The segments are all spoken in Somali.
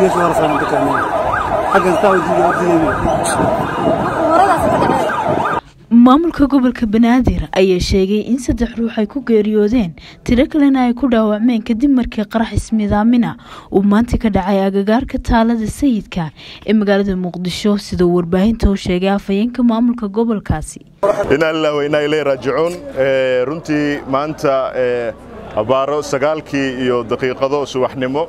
gees hore saaran ka tagnay xaggan taa udiidayna maamulka gobolka banaadir ayaa sheegay in saddex ruux ay ku geeriyoodeen tiro kalena ay ku dhaawacmeen kadib markii qarax ismidaamina uu maanta ka dhacay agagaarka taalada sayidka ee magaalada muqdisho sidoo warbaahinta u sheegay afhayeenka maamulka gobolkaasi inaa lilah wa inaa ilay raajicuun runtii maanta abaaro sagaalkii iyo daqiiqado subaxnimo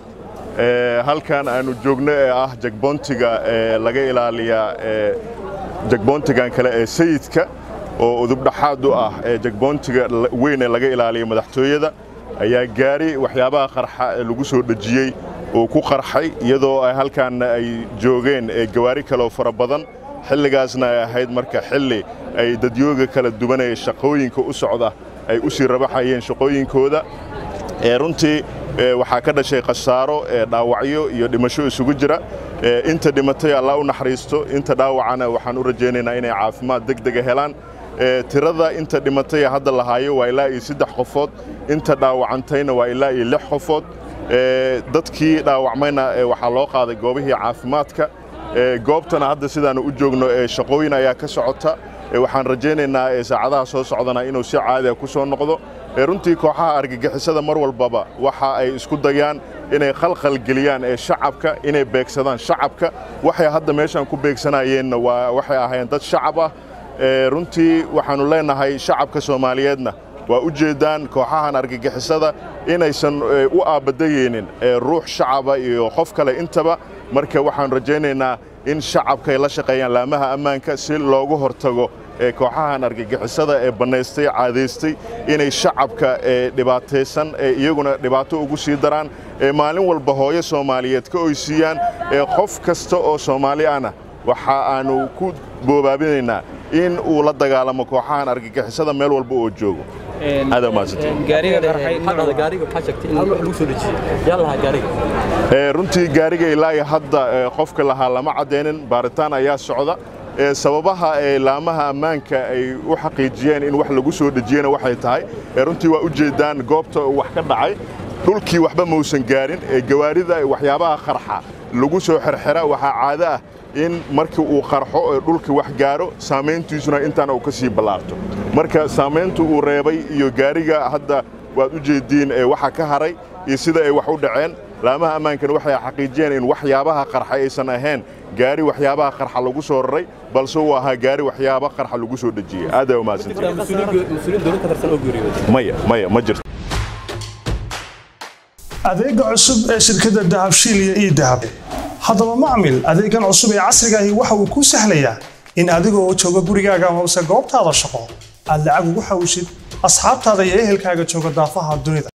halkan aanu joogno ee ah jagboontiga laga ilaaliya jagboontigan kale ee sayidka oo udubdhaxaad u ah ee jagboontiga weyn ee laga ilaaliya madaxtooyada ayaa gaari waxyaabaha qarxa ee lagu soo dhejiyey uu ku qarxay iyadoo ay halkaanna ay joogeen gawaari kaleoo fara badan xilligaasna ay ahayd marka xilli ay dadyooga kala duwanaya shaqooyinka u socda ay u sii rabaxayeen shaqooyinkooda runtii waxaa ka dhashay khasaaro dhaawacyo iyo dhimasho isugu jira inta dhimatay allah u naxariisto inta dhaawacana waxaan u rajaynaynaa inay caafimaad degdega helaan tirada inta dhimatay hadda lahaayo waa ilaa iyo saddex qofood inta dhaawacantayna waa ilaa iyo lix qofood dadkii dhaawacmayna waxaa loo qaaday goobihii caafimaadka goobtana hadda sidaanu u joogno shaqooyin ayaa ka socota waxaan rajaynaynaa saacadaha soo socdana inuu si caadiga ku soo noqdo runtii kooxaha argagixisada mar walbaba waxa ay isku dayaan inay khalkhalgeliyaan ee shacabka inay beegsadaan shacabka waxay hadda meeshaan ku beegsanayeenna waa waxay ahaayeen dad shacab ah runtii waxaannu leenahay shacabka soomaaliyeedna waa u jeeddaan kooxahan argagixisada inaysan u aabadayeynin ruux shacaba iyo qof kale intaba marka waxaannu rajaynaynaa in shacabka ay la shaqeeyaan laamaha ammaanka si loogu hortago kooxahan argagixisada ee bannaystay caadaystay inay shacabka dhibaataysan iyaguna dhibaato ugu sii daraan maalin walba hooyo soomaaliyeed ka oysiiyaan qof kasta oo soomaali ahna waxa aannu ku boobaabinaynaa in uu la dagaalamo kooxahan argagixisada meel walba oo joogo runtii gaariga ilaa hadda qofka lahaa lama caddaynin baaritaan ayaa socda sababaha laamaha ammaanka ay u xaqiijiyeen in wax lagu soo dhejiyena waxay tahay runtii waa u jeeddaan goobta wax ka dhacay dhulkii waxba mausan gaarin gawaarida waxyaabaha qarxa lagu soo xerxera waxaa caado ah in markii uu qarxo ee dhulka wax gaaro saamayntiisuna intaana uu ka sii ballaarto marka saamayntu uu reebay iyo gaariga hadda waad u jeeddiin waxa ka haray iyo sida ay wax u dhaceen laamaha ammaankana waxay xaqiijiyeen in waxyaabaha qarxa aysan ahayn gaari waxyaabaha qarxa lagu soo raray balse uu ahaa gaari waxyaaba qarxa lagu soo dhejiyey aadaa umahadsantimaya maya ma jirto adeega cusub ee shirkadda dahabshiil iyo ii dahab haddaba macmil adeegan cusub ee casrigaahi waxa uu kuu sahlayaa in adigoo jooga gurigaaga hoose goobtaada shaqo aad lacag ugu xawshid asxaabtaada iyo ehelkaaga jooga daafaha dunida